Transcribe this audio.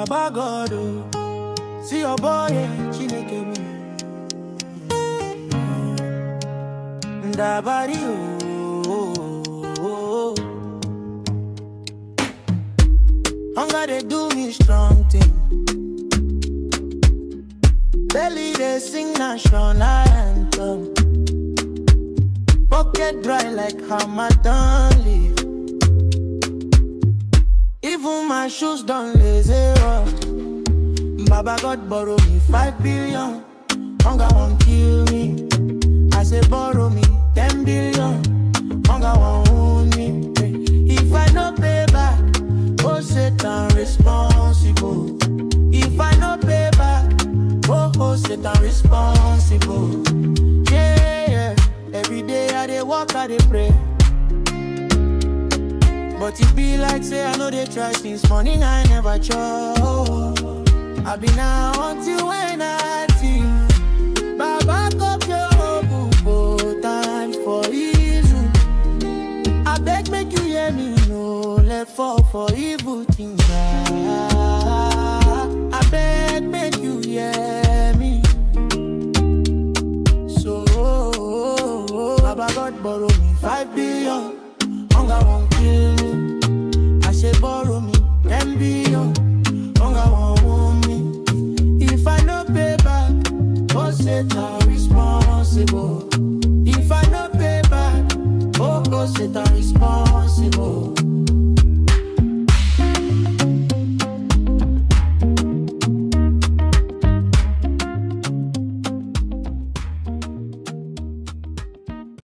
Baba God, oh. See your boy, yeah, Chineke me. Ndabari, oh, oh, oh. Hunger they do me strong thing. Belly they sing national anthem. Pocket dry like Hamadan leaf. Even my shoes done lazy up. Baba God borrow me five billion. Hunger won't kill me. I say borrow me ten billion. Hunger won't wound me. If I no pay back, oh Satan responsible. If I no pay back, oh oh Satan responsible. Yeah, yeah. Every day I dey walk, I dey pray. But it be like say I know they try since morning I never chop. I be now until when I think. Baba cup your hope times for evil. I beg make you hear me, no let fall for evil things. ah. I beg make you hear me. So Baba God borrow me five billion. Hunger won't kill me. I say borrow me ten billion. Hunger won't wound me. If I no pay back, oh Satan responsible. If I no pay back, oh oh Satan responsible.